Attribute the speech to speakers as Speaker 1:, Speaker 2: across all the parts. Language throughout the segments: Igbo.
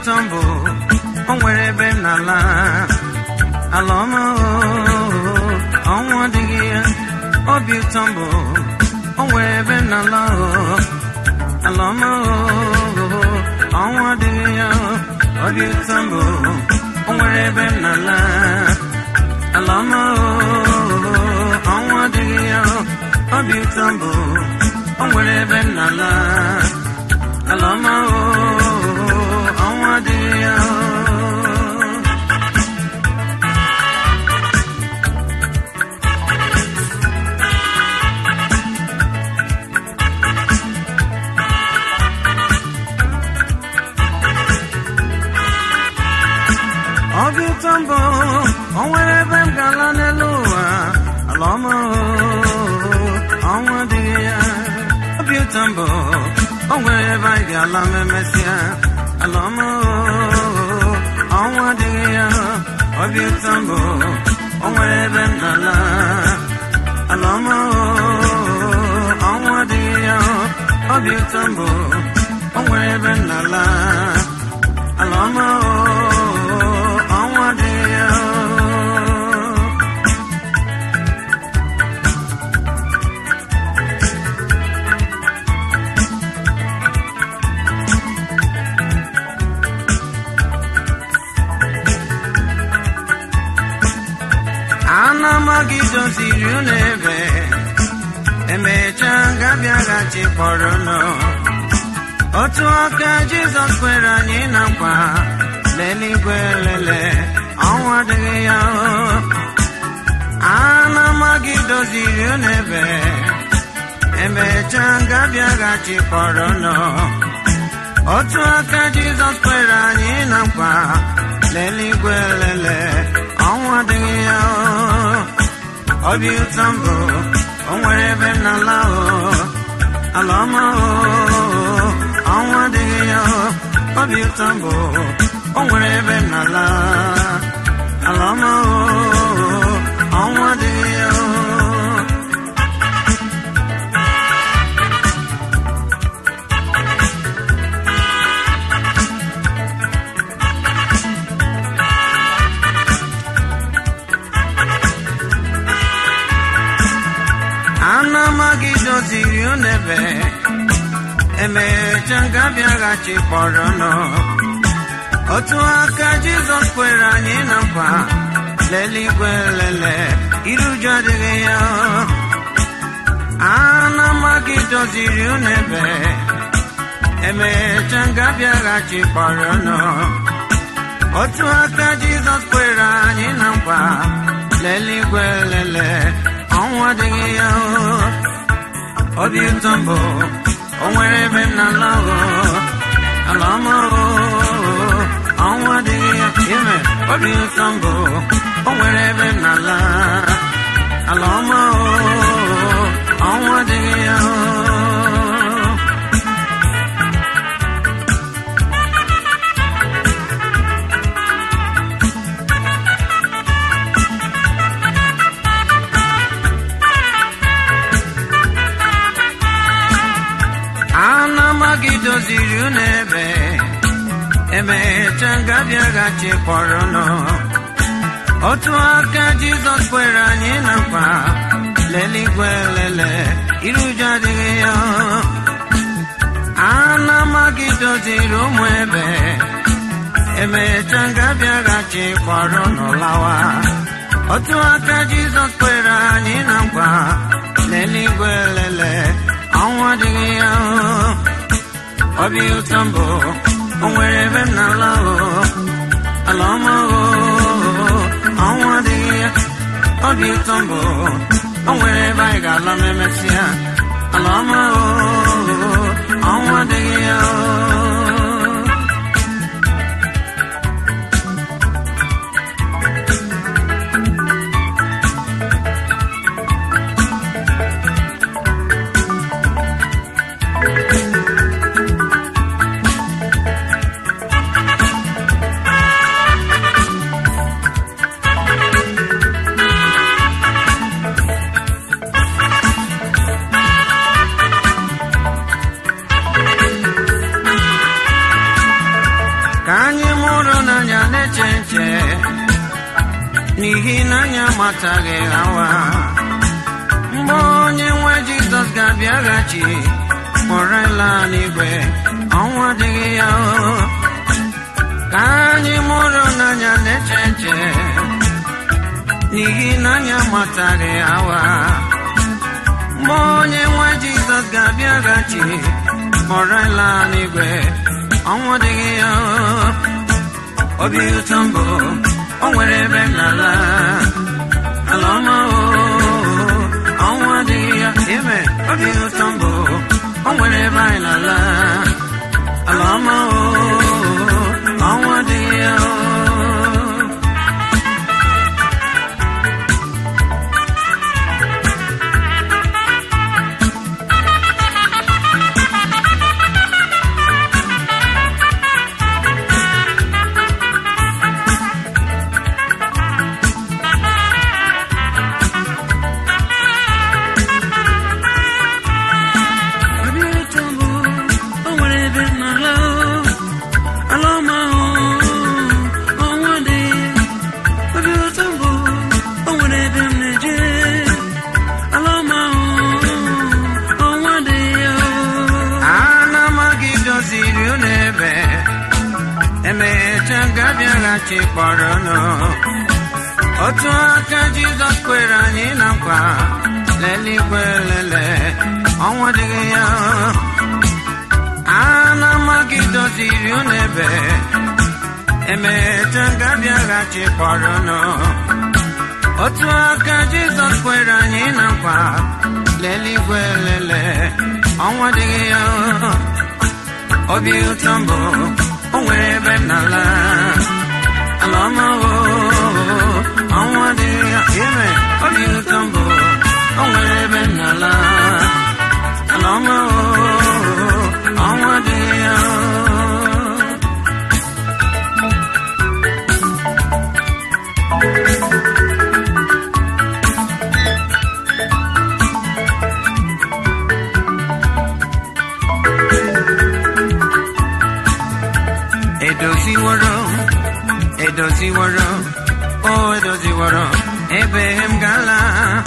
Speaker 1: ụtọ mbụ o nwere ebe m n'ala ala ọma oo, ọnwụ adịghị ya obi ụtọ mbụ o nwere ebe m n'ala oo, ala ọma oo, ọnwụ adịghị ya obi ụtọ mbụ o nwere ebe m n'ala ala ọma oo, ọnwụ adịghị ya obi ụtọ mbụ o nwere ebe m n'ala ala ọma oo, ọnwụ adịghị ya obi ụtọ mbụ o nwere ebe m ga-ala n'elu ụwa ala ọma oo, ọnwụ adịghị ya obi ụtọ mbụ o nwere ebe anyị ga-ala ma emesịa ala ọma oo, ọnwụ adịghị ya obi ụtọ mbụ o nwere ebe m ga-ala ala ọma oo, ọnwụ adịghị ya obi ụtọ mbụ o nwere ebe m na-ala ala ọma oo, ọnwụ adịghị ya ana amaghị doziri unu ebe emechaa ga-abịaghachi kpọrọ nọ otu aka jizọs kwere anyị na nkwa leligwe lele ọnwụ adịghị ya ana amaghị doziri unu ebe emechaa ga-abịaghachi kpọrọ nọ otu aka jizọs kwere anyị na nkwa leligwe lele ọnwụ adịghị ya obi ụtọ mbụ o nwere ebe m n'ala o ala ọma o ọnwụ adịghị ya obi ụtọ mbụ o nwere ebe m n'ala ala ọma o ọnwụ adịghị ya ana amaghị doziri unu ebe emecha ga-abịaghachi kpọrọ nọ otu aka jizọs kwere anyị na nkwa leligwe lele iruju adịghị ya ana amaghị doziri unu ebe emecha ga-abịaghachi kpọrọ nọ otu aka jizọs kwere anyị na nkwa leligwe lele ọnwụ adịghị ya obi ụtọ mbụ o nwere ebe m na-ala ala ọma ọnwụ adịghị ya ime obi ụtọ mbụ o nwere ebe m na-ala ala ọma ọnwụ adịghị ya ana amaghị doziri unu ebe emecha ga-abịaghachi kpọrọ nọ otu aka jizọs kwere anyị na nkwa leligwe lele iruju adịghị ya ana amaghị doziri ụmụ ebe emecha ga-abịaghachi kpọrọ nọ lawa otu aka jizọs kwere anyị na nkwa leligwe lele ọnwụ adịghị ya obi ụtọ mbụ o nwere ebe m na-ala ala ọma ọnwụ adịghị ya obi ụtọ mbụ o nwere ebe anyị ga-ala ma emesịa ala ọma ọnwụ adịghị ya n'ihi na anyị amataghị hawa mgbe onye nwe jizọs ga-abịaghachi kpọrọ ịla n'igwe ọnwụ adịghị ya o. ka anyị mụrụ n'anya na-eche nche n'ihi na anyị amataghị hawa mgbe onye nwe jizọs ga-abịaghachi kpọrọ ịla n'igwe ọnwụ adịghị ya o. obi ụtọ mbụ o nwere ebe m na-ala ala ọma o ọnwụ adịghị ya ime obi ụtọ mbụ o nwere ebe anyị na-ala ala ọma o ọnwụ adịghị ya o obi ụtọ mbụ o nwere ebe m na-ala ala ọma o ọnwụ adịghị obi ụtọ mbụ o nwere ebe m na-eje ala ọma o ọnwụ adịghị ya ana amaghị doziri unu ebe emecha ga-abịaghachi kpọrọ nụ otu aka jizọs kwere anyị na nkwa leligwe lele ọnwa dịghị ya ana amaghị doziri unu ebe emecha ga-abịaghachi kpọrọ nụ otu aka jizọs kwere anyị na nkwa leligwe lele ọnwa dịghị ya obi ụtọ mbụ o nwere ebe m na-ala ala ọma o ọnwụ adịghị ya ime obi ụtọ mbụ o nwere ebe m na-ala ala ọma o ọnwụ adịghị ya edoziworo edoziworo o edoziworo ebe m gala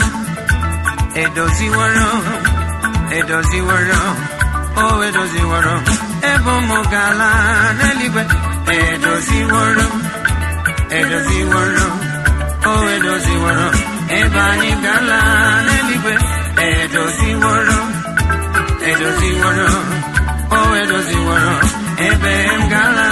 Speaker 1: edoziworo edoziworo o edoziworo ebe ụmụ gala n'eluigwe edoziworo edoziworo o edoziworo ebe anyị gala n'eluigwe edoziworo edoziworo o edoziworo ebe m gala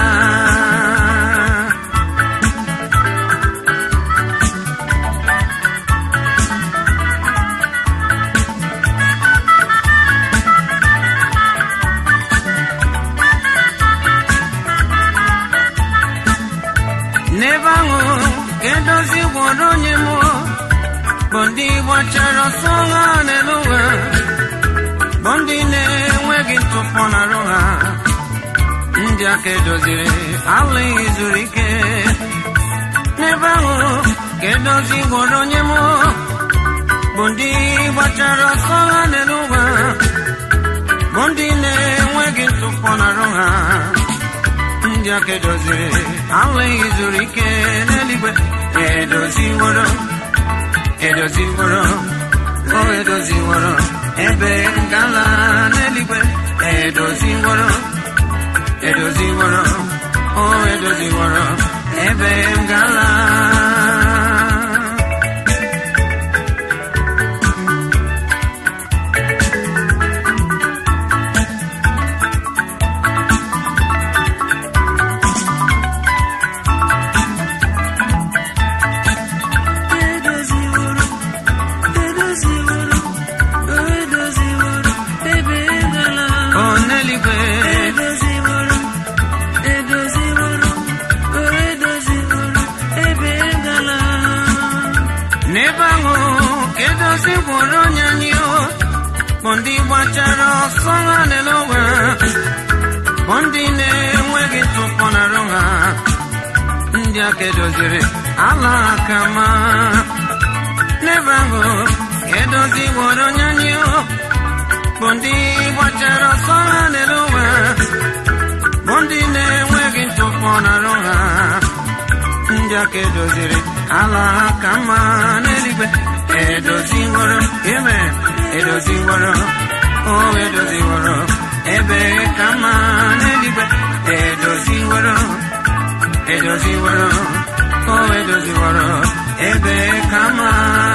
Speaker 1: n'ebe ahụ ka edozi gwọrọ onye mụọ bụ ndị gbachara ọsọ ha n'elu ụwa bụ ndị na-enweghị ntụpọ n'arụ ha ndị aka edoziri alụghị zuru ike n'ebe ahụ ka edozi gwọrọ onye mụọ bụ ndị gbachara ọsọ ha n'elu ụwa bụ ndị na-enweghị ntụpọ n'arụ ha ndị aka edoziri alụghị zuru ike n'eluigwe edoziworo edoziworo o edoziworo ebe ngala n'eluigwe edoziworo edoziworo o edoziworo ebe ngala o n'eluigwe n'ebe ahụ ka edozi gwọrọ onye anyị o bụ ndị gbachara ọsọ ha n'elu ụwa bụ ndị na-enweghị ntụpọ n'arụ ha ndị aka edoziri ala aka ma n'ebe ahụ ka edozi gwọrọ onye anyị o bụ ndị gbachara ọsọ ha n'elu ụwa bụ ndị na-enweghị ntụpọ n'arụ ha ndị ndị aka edoziri ala ha ka mma n'eluigwe edoziworo ime edoziworo o edoziworo ebe ka mma n'eluigwe edoziworo edoziworo o edoziworo ebe ka mma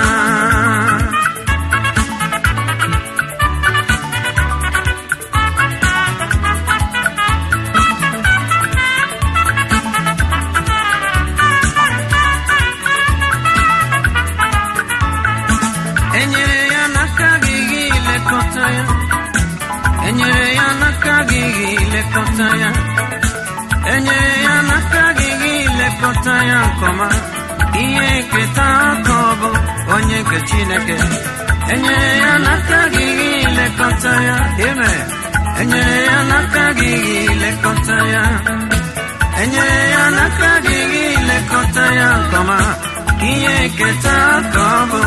Speaker 1: enyere ya n'aka gị gị lekọta ya enyere ya n'aka gị gị lekọta ya enyere ya n'aka gị gị lekọta ya nkọma ihe nketa aka ọ bụ onye nke chineke enyere ya n'aka gị gị lekọta ya ime enyere ya n'aka gị gị lekọta ya enyere ya n'aka gị gị lekọta ya nkọma ihe nketa aka ọ bụ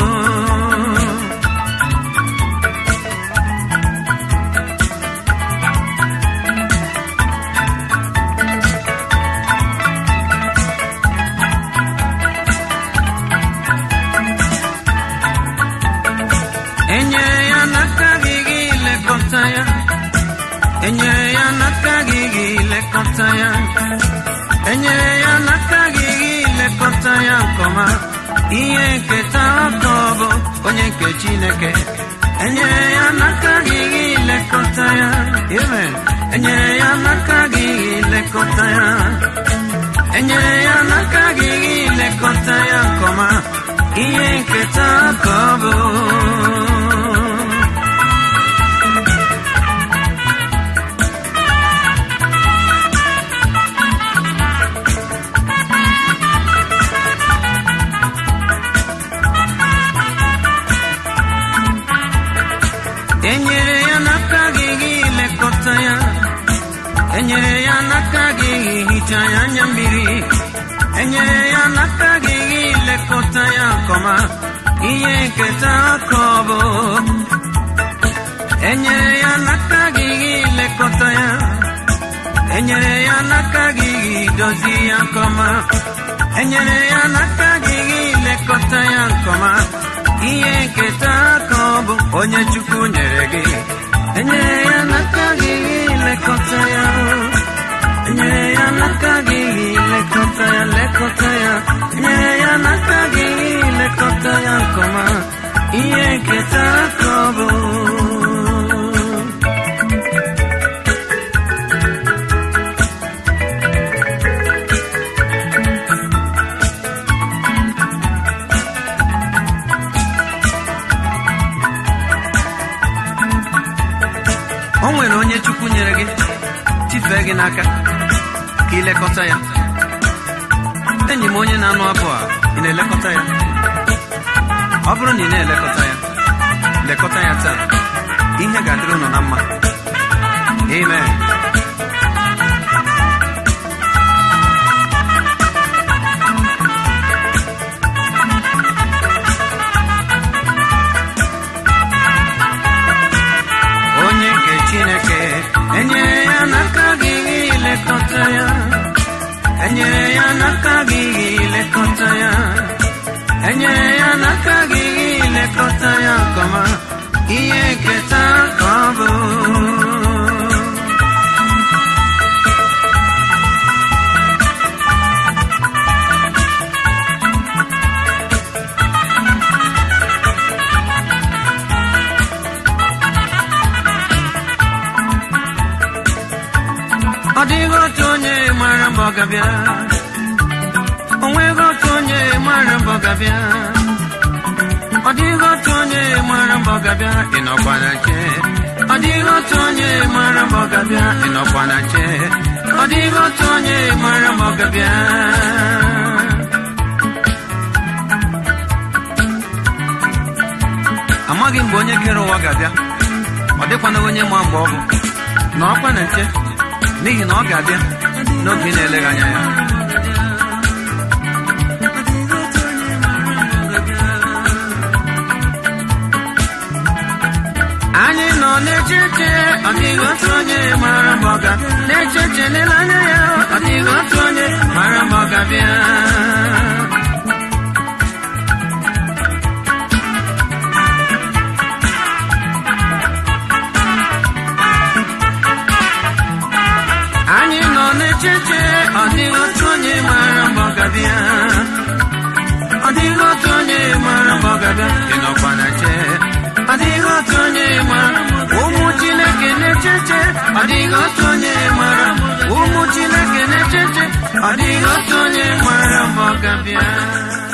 Speaker 1: enyere ya n'aka gị gị lekọta ya enyere ya n'aka gị gị lekọta ya enyere ya n'aka gị gị lekọta ya nkọma ihe nketa ọtọ bụ onye nke chineke enyere ya n'aka gị gị lekọta ya amen enyere ya n'aka gị gị lekọta ya enyere ya n'aka gị gị lekọta ya nkọma ihe nketa ka ọ bụ enyere ya n'aka gị gị lekọta ya enyere ya n'aka gị gị hichaa ya anya mmiri enyere ya n'aka gị gị lekọta ya nkọma ihe nketa aka ọ bụ enyere ya n'aka gị gị lekọta ya enyere ya n'aka gị gị dozie ya nkọma enyere ya n'aka gị gị lekọta ya nkọma ihe nketa aka ọ bụ onye chukwu nyere gị enyere ya n'aka gị gị lekọta ya enyere ya n'aka gị gị lekọta ya lekọta ya enyere ya n'aka gị gị lekọta ya nkọma ihe nketa aka ọ bụ o nwere onye chukwu nyere gị tifee gị n'aka ka ilekọta ya enyi m onye na-anụ abụ a ị na-elekọta ya ọ bụrụ na ị na-elekọta ya lekọta ya taa ihe ga-adịrị ụnụ na mma amen onye nke chineke enyere ya n'aka gị gị lekọta ya enyere ya n'aka gị gị lekọta ya enyere ya n'aka gị gị lekọta ya nkọma ihe nketa ka ọ bụ ọ dịghị otu onye mara mbọ gabịa o nweghị otu onye mara mbọ gabịa ọ dịghị otu onye mara mbọ gabịa ịnọkwa na che ọ dịghị otu onye mara mbọ gabịa ịnọkwa na che ọ dịghị otu onye mara mbọ gabịa amaghị mgbe onye kere ụwa ga-abịa ọ dịkwana onye ma mgbe ọ bụ na ọkwa na nche n'ihi na ọ ga-abịa n'oge ị na-eleghị anya ya anyị nọ na-echeche ọ dịghị otu onye mara mgbe ọ ga na-echeche n'ele anya ya ọ dịghị otu onye mara mgbe ọ ga-abịa anyị nọ n'echiche ọ dịghị otu onye mara mgbe ọ ga-abịa ọ dịghị otu onye mara mgbe ọ ga-abịa ị nọkwa na che ọ dịghị otu onye mara ụmụ chineke na-echeche ọ dịghị otu onye mara ụmụ chineke na-echeche ọ dịghị otu onye mara mgbe ọ ga-abịa